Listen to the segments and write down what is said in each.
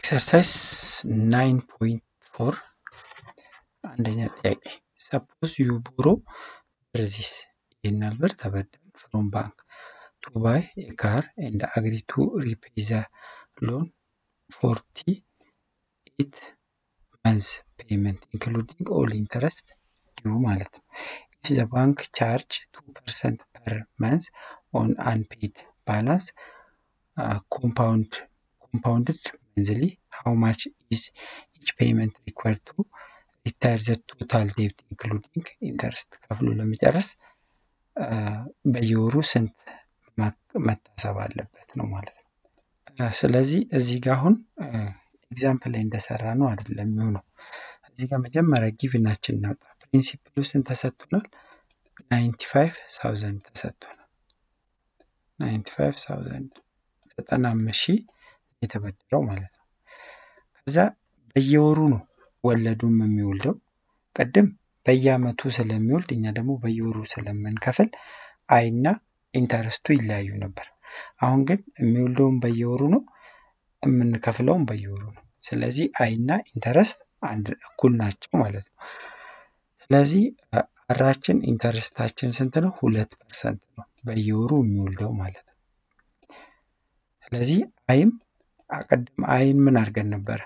ኤክሰርሳይዝ ናይን ፖይንት ፎር አንደኛ ጥያቄ ሰፖዝ ዩ ቦሮ ብርዚስ ይህን ብር ተበደን ፍሮም ባንክ ቱ ባይ ኤ ካር ኤንድ አግሪ ቱ ሪፔይ ዘ ሎን ፎርቲ ኤት መንዝ ፔመንት ኢንክሉዲንግ ኦል ኢንተረስት ዲዩ ማለት ነው። ኢፍ ዘ ባንክ ቻርጅ ቱ ፐርሰንት ፐር መንዝ ኦን አንፔድ ባላንስ ኮምፓውንድ ኮምፓውንድድ መንዝሊ ሃው ማች ኢዝ ኢች ፔመንት ሪኳርድ ቱ ሪታየር ዘ ቶታል ዴብት ኢንክሉዲንግ ኢንተረስት ከፍሎ ለመጨረስ በየወሩ ስንት መታሰብ አለበት ነው ማለት ነው። ስለዚህ እዚህ ጋር አሁን ኤግዛምፕል ላይ እንደሰራ ነው አይደለም የሚሆነው። እዚህ ጋር መጀመሪያ ጊቭናችን እናውጣ። ፕሪንሲፕሉ ስንት ተሰጥቶናል? ናይንቲ ፋይቭ ታውዘንድ ተሰጥቶናል። ናይንቲ ፋይቭ ታውዘንድ ዘጠና አምስት ሺህ የተበደረው ማለት ነው። ከዛ በየወሩ ነው ወለዱም የሚወልደው። ቅድም በየአመቱ ስለሚወልድ እኛ ደግሞ በየወሩ ስለምንከፍል አይና ኢንተረስቱ ይለያዩ ነበር። አሁን ግን የሚወልደውም በየወሩ ነው፣ የምንከፍለውም በየወሩ ነው። ስለዚህ አይና ኢንተረስት አንድ እኩል ናቸው ማለት ነው። ስለዚህ አራችን ኢንተረስታችን ስንት ነው? ሁለት ፐርሰንት ነው በየወሩ የሚወልደው ማለት ነው። ስለዚህ አይም ቅድም አይን ምን አድርገን ነበረ?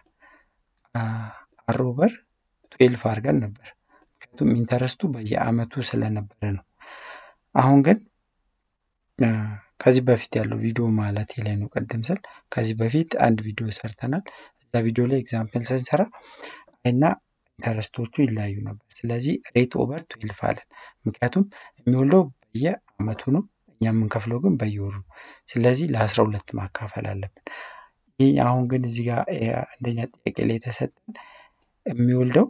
አሮበር ትዌልፍ አድርገን ነበር። ምክንያቱም ኢንተረስቱ በየአመቱ ስለነበረ ነው። አሁን ግን ከዚህ በፊት ያለው ቪዲዮ ማለት ላይ ነው። ቅድም ስል ከዚህ በፊት አንድ ቪዲዮ ሰርተናል። እዛ ቪዲዮ ላይ ኤግዛምፕል ስንሰራ እና ኢንተረስቶቹ ይለያዩ ነበር። ስለዚህ ሬት ኦቨር ትዌልፍ አለን። ምክንያቱም የሚወልደው በየአመቱ ነው፣ እኛ የምንከፍለው ግን በየወሩ ነው። ስለዚህ ለአስራ ሁለት ማካፈል አለብን። ይህ አሁን ግን እዚህ ጋር አንደኛ ጥያቄ ላይ የተሰጠን የሚወልደው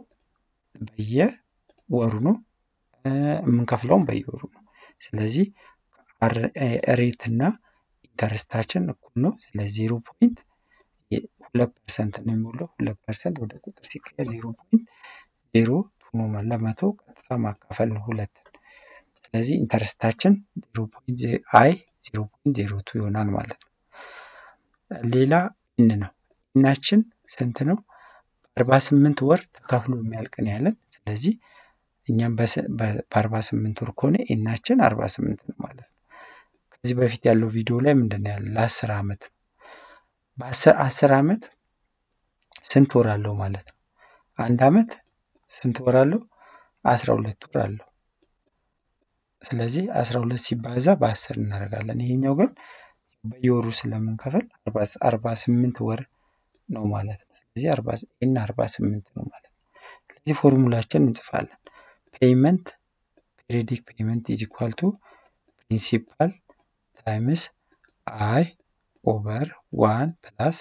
በየወሩ ነው፣ የምንከፍለውም በየወሩ ነው። ስለዚህ ሬት እና ኢንተረስታችን እኩል ነው። ስለዚህ ዜሮ ፖይንት ሁለት ፐርሰንት ነው የሚውለው። ሁለት ፐርሰንት ወደ ቁጥር ሲቀየር ዜሮ ፖይንት ዜሮ ሆኖ ለመቶ ቀጥታ ማካፈል ነው ሁለት። ስለዚህ ኢንተረስታችን ዜሮ ፖይንት አይ ዜሮ ፖይንት ዜሮ ቱ ይሆናል ማለት ነው። ሌላ ኢን ነው። ኢናችን ስንት ነው? በአርባ ስምንት ወር ተከፍሎ የሚያልቅ ነው ያለን። ስለዚህ እኛም በአርባ ስምንት ወር ከሆነ ኢናችን አርባ ስምንት ነው ማለት ነው። ከዚህ በፊት ያለው ቪዲዮ ላይ ምንድን ነው ያለ? ለአስር ዓመት ነው። በአስር ዓመት ስንት ወር አለው ማለት ነው? አንድ ዓመት ስንት ወር አለው? አስራ ሁለት ወር አለው። ስለዚህ አስራ ሁለት ሲባዛ በአስር እናደርጋለን። ይሄኛው ግን በየወሩ ስለምንከፍል አርባ ስምንት ወር ነው ማለት ነው። ስለዚህ ይህን አርባ ስምንት ነው ማለት ነው። ስለዚህ ፎርሙላችን እንጽፋለን። ፔይመንት ፔሪዲክ ፔይመንት ኢዝ ኢኳል ቱ ፕሪንሲፓል ታይምስ አይ ኦቨር ዋን ፕላስ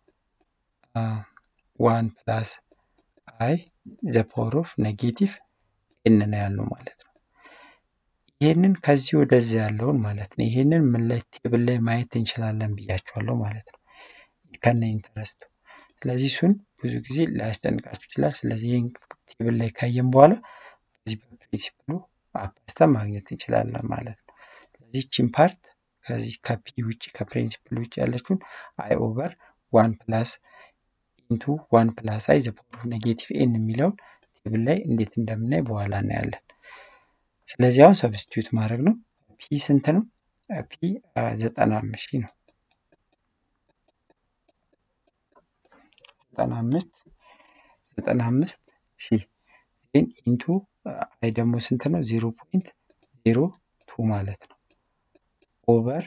ዋን ፕላስ አይ ዘ ፓወር ኦፍ ኔጌቲቭ ኤን ነው ያልነው ማለት ነው። ይህንን ከዚህ ወደዚህ ያለውን ማለት ነው። ይህንን ምን ላይ ቴብል ላይ ማየት እንችላለን ብያቸዋለሁ ማለት ነው ከነ ኢንተረስቱ። ስለዚህ እሱን ብዙ ጊዜ ሊያስጨንቃችሁ ይችላል። ስለዚህ ይህን ቴብል ላይ ካየን በኋላ በዚህ በፕሪንሲፕሉ አባዝተን ማግኘት እንችላለን ማለት ነው። ስለዚህ ቺን ፓርት ከዚህ ከፒ ውጭ ከፕሪንሲፕል ውጭ ያለችውን አይ ኦቨር ዋን ፕላስ ኢንቱ ዋን ፕላስ አይ ዘ ፓወር ኦፍ ኔጌቲቭ ኤን የሚለውን ቴብል ላይ እንዴት እንደምናይ በኋላ እናያለን። ስለዚህ አሁን ሰብስቲዩት ማድረግ ነው። ፒ ስንት ነው? ፒ ዘጠና አምስት ሺህ ነው። ዘጠና አምስት ዘጠና አምስት ሺህ ግን ኢንቱ አይ ደግሞ ስንት ነው? ዜሮ ፖይንት ዜሮ ቱ ማለት ነው ኦቨር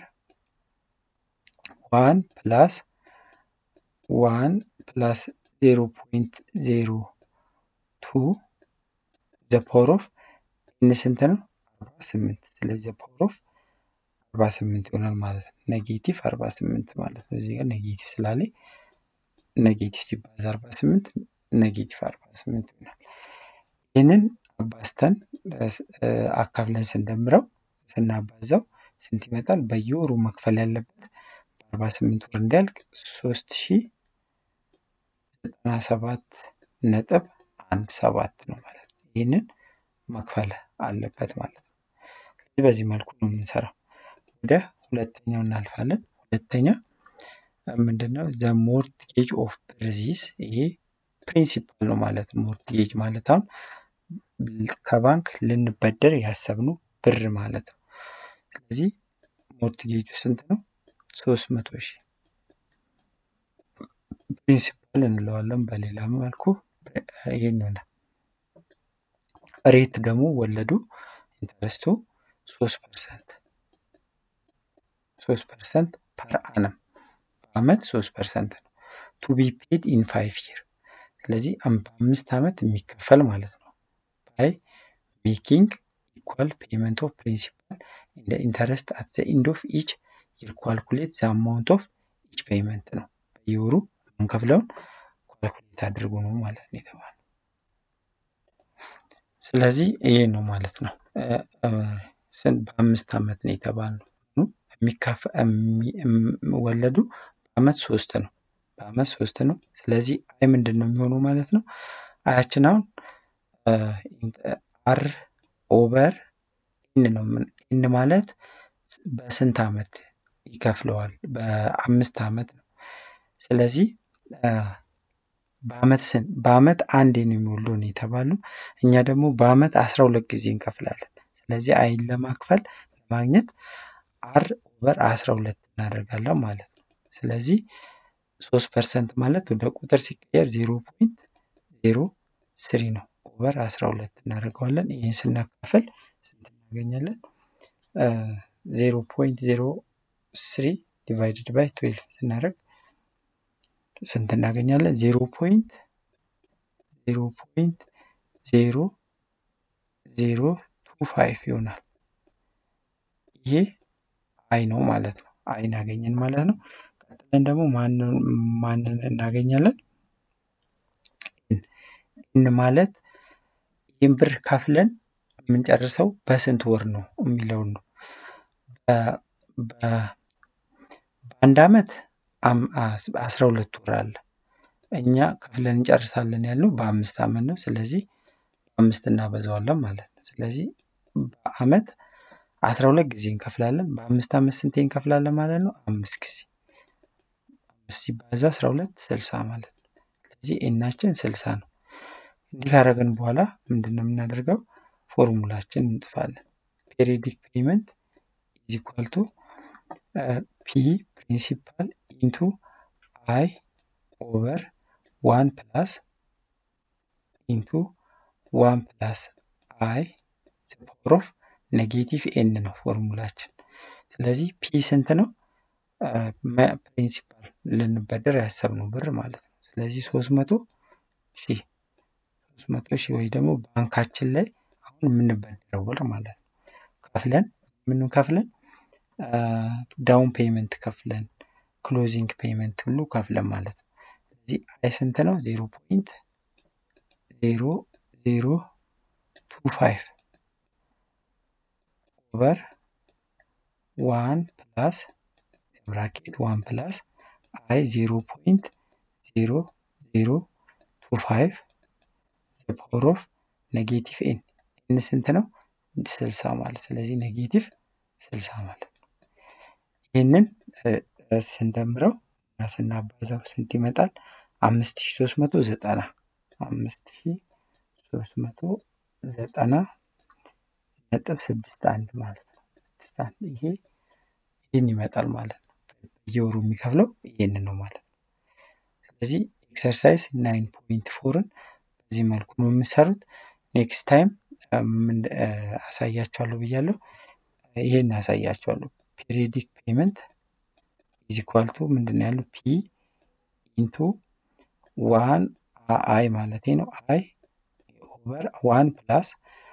ዋን ፕላስ ዋን ፕላስ ዜሮ ፖይንት ዜሮ ቱ ዘ ፓወር ኦፍ ኤን ስንት ነው? አርባ ስምንት ስለዚህ ዘ ፓወር ኦፍ አርባ ስምንት ይሆናል ማለት ነው። ኔጌቲቭ አርባ ስምንት ማለት ነው። እዚህ ጋር ኔጌቲቭ ስላለ ኔጌቲቭ ሲባዛ አርባ ስምንት ኔጌቲቭ አርባ ስምንት ይሆናል። ይህንን አባዝተን አካፍለን ስንደምረው ስናባዛው ስንት ይመጣል? በየወሩ መክፈል ያለበት በአርባ ስምንት ወር እንዲያልቅ ሶስት ሺ ዘጠና ሰባት ነጥብ አንድ ሰባት ነው ማለት ነው። ይህንን መክፈል አለበት ማለት ነው። ስለዚህ በዚህ መልኩ ነው የምንሰራው። ወደ ሁለተኛው እናልፋለን። ሁለተኛ ምንድነው? ዘ ሞርትጌጅ ኦፍ ብርዚስ ይሄ ፕሪንሲፓል ነው ማለት ነው። ሞርትጌጅ ማለት አሁን ከባንክ ልንበደር ያሰብነው ብር ማለት ነው። ስለዚህ ሞርትጌጁ ስንት ነው? ሶስት መቶ ሺህ ፕሪንሲፓል እንለዋለን በሌላ መልኩ ይህን ይሆናል። ሬት ደግሞ ወለዱ ኢንተረስቱ ሶስት ፐርሰንት ሶስት ፐርሰንት ፐር አነም በአመት ሶስት ፐርሰንት ነው። ቱ ቢ ፔድ ኢን ፋይቭ ይር ስለዚህ በአምስት ዓመት የሚከፈል ማለት ነው። ባይ ሜኪንግ ኢኳል ፔመንት ኦፍ ፕሪንሲፓል እንደ ኢንተረስት አት ዘ ኢንድ ኦፍ ኢች ይር ኳልኩሌት ዘ አማውንት ኦፍ ኢች ፔመንት ነው። በየወሩ የምንከፍለውን ኳልኩሌት አድርጎ ነው ማለት ነው የተባለው። ስለዚህ ይሄ ነው ማለት ነው። በአምስት ዓመት ነው የተባልነው። ወለዱ በአመት ሶስት ነው። በአመት ሶስት ነው። ስለዚህ አይ ምንድን ነው የሚሆነው ማለት ነው? አያችን አሁን አር ኦቨር ኢን ነው። ኢን ማለት በስንት ዓመት ይከፍለዋል? በአምስት ዓመት ነው። ስለዚህ በአመት ስንት በአመት አንዴ ነው የሚወልደው ነው የተባለው። እኛ ደግሞ በአመት አስራ ሁለት ጊዜ እንከፍላለን። ስለዚህ አይን ለማክፈል ለማግኘት አር ኦቨር አስራ ሁለት እናደርጋለን ማለት ነው። ስለዚህ ሶስት ፐርሰንት ማለት ወደ ቁጥር ሲቀየር ዜሮ ፖይንት ዜሮ ስሪ ነው። ኦቨር አስራ ሁለት እናደርገዋለን። ይህን ስናካፍል ስንት እናገኛለን? ዜሮ ፖይንት ዜሮ ስሪ ዲቫይድድ ባይ ትዌልቭ ስናደርግ ስንት እናገኛለን? ዜሮ ፖይንት ዜሮ ፖይንት ዜሮ ዜሮ ቱ ፋይቭ ይሆናል። ይሄ አይ ነው ማለት ነው። አይን አገኘን ማለት ነው። ቀጥለን ደግሞ ማንን እናገኛለን? ኢን ማለት ይህን ብር ከፍለን የምንጨርሰው በስንት ወር ነው የሚለውን ነው። በአንድ አመት አስራ ሁለት ወር አለ። እኛ ከፍለን እንጨርሳለን ያልነው በአምስት አመት ነው። ስለዚህ አምስት እናበዛዋለን ማለት ነው። ስለዚህ በአመት አስራ ሁለት ጊዜ እንከፍላለን። በአምስት አመት ስንቴ እንከፍላለን ማለት ነው? አምስት ጊዜ አምስት ሲባዛ አስራ ሁለት ስልሳ ማለት ነው። ስለዚህ ኤናችን ስልሳ ነው። እንዲህ ካደረግን በኋላ ምንድን ነው የምናደርገው? ፎርሙላችን እንጥፋለን። ፔሪዲክ ፔመንት ኢዝ ኢኳል ቱ ፒ ፕሪንሲፓል ኢንቱ አይ ኦቨር ዋን ፕላስ ኢንቱ ዋን ፕላስ አይ ዘ ፓወር ኦፍ ኔጌቲቭ ኤን ነው ፎርሙላችን። ስለዚህ ፒ ስንት ነው? ፕሪንሲፓል ልንበደር ያሰብነው ብር ማለት ነው። ስለዚህ ሶስት መቶ ሺህ ሶስት መቶ ሺህ ወይ ደግሞ ባንካችን ላይ አሁን የምንበደረው ብር ማለት ነው። ከፍለን ምን ከፍለን ዳውን ፔመንት ከፍለን ክሎዚንግ ፔመንት ሁሉ ከፍለን ማለት ነው። ስለዚህ አይ ስንት ነው? ዜሮ ፖይንት ዜሮ ዜሮ ቱ ፋይቭ ኦቨር ዋን ፕላስ ብራኬት ዋን ፕላስ አይ ዜሮ ፖይንት ዜሮ ዜሮ ቱ ፋይቭ ዘ ፓወር ኦፍ ኔጌቲቭ ኤን ኤን ስንት ነው? ስልሳ ማለት ስለዚህ ኔጌቲቭ ስልሳ ማለት ነው። ይህንን ስንደምረው እና ስናባዛው ስንት ይመጣል? አምስት ሺ ሶስት መቶ ዘጠና አምስት ሺ ሶስት መቶ ዘጠና ነጥብ ስድስት አንድ ማለት ነው። ስድስት አንድ ይሄ ይህን ይመጣል ማለት ነው። በየወሩ የሚከፍለው ይህንን ነው ማለት ነው። ስለዚህ ኤክሰርሳይዝ ናይን ፖይንት ፎርን በዚህ መልኩ ነው የምሰሩት። ኔክስት ታይም አሳያቸዋለሁ ብያለሁ። ይሄን አሳያቸዋለሁ። ፔሪዲክ ፔመንት ኢዝ ኢኳል ቱ ምንድን ነው ያለው? ፒ ኢንቱ ዋን አይ ማለት ነው። አይ ኦቨር ዋን ፕላስ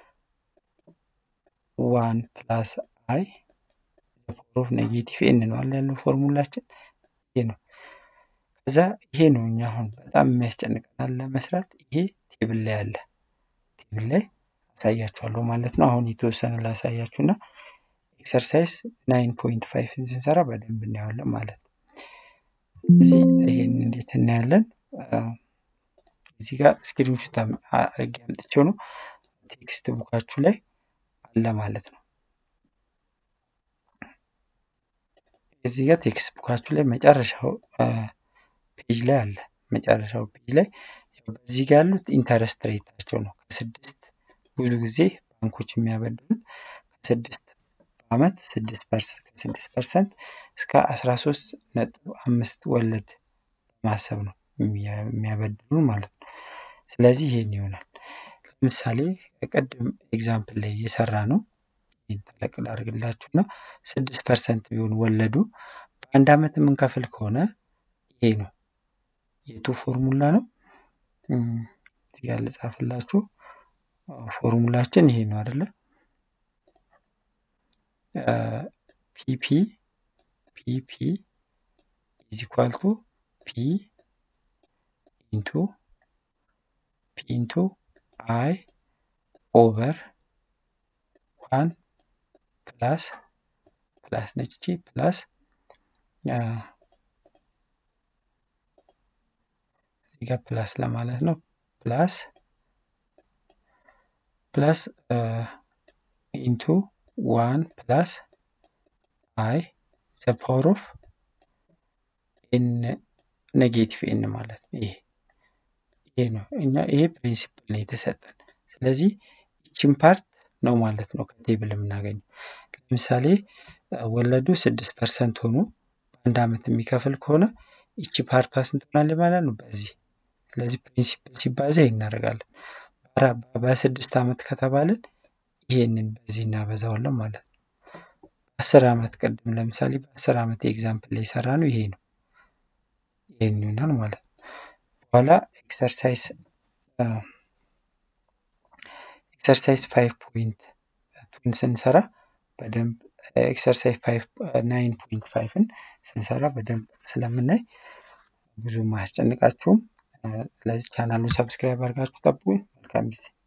ዋን ፕላስ አይ ዘ ፓወር ኦፍ ኔጌቲቭ ኤን ነው አለ ያለው ፎርሙላችን ይሄ ነው። ከዛ ይሄ ነው እኛ አሁን በጣም የሚያስጨንቀናል ለመስራት ይሄ ቴብል ላይ አለ። ቴብል ላይ አሳያችኋለሁ ማለት ነው። አሁን የተወሰነ ላሳያችሁና ኤክሰርሳይዝ ናይን ፖይንት ፋይቭን ስንሰራ በደንብ እናየዋለን ማለት ነው። እዚህ ይሄን እንዴት እናያለን? እዚህ ጋር ስክሪንሾት አድርጌ አምጥቼው ነው ቴክስት ቡካችሁ ላይ አለ ማለት ነው። እዚህ ጋር ቴክስት ቡካችሁ ላይ መጨረሻው ፔጅ ላይ አለ። መጨረሻው ፔጅ ላይ በዚህ ጋር ያሉት ኢንተረስት ሬታቸው ነው። ከስድስት ብዙ ጊዜ ባንኮች የሚያበድሩት ከስድስት በአመት ስድስት ከስድስት ፐርሰንት እስከ አስራ ሶስት ነጥብ አምስት ወለድ ማሰብ ነው የሚያበድሩ ማለት ነው። ስለዚህ ይሄን ይሆናል። ለምሳሌ ቅድም ኤግዛምፕል ላይ የሰራ ነው ይህን ተለቅ ላድርግላችሁ እና ስድስት ፐርሰንት ቢሆን ወለዱ በአንድ አመት የምንከፍል ከሆነ ይሄ ነው የቱ ፎርሙላ ነው። እዚህ ጋር ልጻፍላችሁ። ፎርሙላችን ይሄ ነው አይደለ? ፒፒ ፒፒ ኢዝ ኢኳል ቱ ፒ ኢንቱ ፒ ኢንቱ አይ ኦቨር ዋን ፕላስ ፕላስ ነች እቺ ፕላስ እዚህ ጋር ፕላስ ለማለት ነው ፕላስ ፕላስ ኢንቱ ዋን ፕላስ አይ ዘ ፓወር ኦፍ ኤን ኔጌቲቭ ኤን ማለት ነው። ይሄ ይሄ ነው እና ይሄ ፕሪንሲፕል ነው የተሰጠን። ስለዚህ ይችን ፓርት ነው ማለት ነው ከቴብል የምናገኘው። ለምሳሌ ወለዱ ስድስት ፐርሰንት ሆኖ በአንድ አመት የሚከፍል ከሆነ ይቺ ፓርቷ ስንት ሆናለች ማለት ነው? በዚህ ስለዚህ ፕሪንሲፕል ሲባዛ ይሄን እናደርጋለን። በስድስት አመት ከተባልን ይሄንን በዚህ እናበዛዋለን ማለት ነው። አስር አመት ቅድም ለምሳሌ በአስር አመት ኤግዛምፕል ላይ የሰራ ነው ይሄ ነው። ይሄን ይሆናል ማለት ነው። በኋላ ኤክሰርሳይዝ ኤክሰርሳይዝ ፋይቭ ፖይንት ቱን ስንሰራ በደንብ ኤክሰርሳይዝ ፋይቭ ናይን ፖይንት ፋይቭን ስንሰራ በደንብ ስለምናይ ብዙም አያስጨንቃችሁም። ስለዚህ ቻናሉን ሰብስክራይብ አድርጋችሁ ጠብቁኝ። መልካም ጊዜ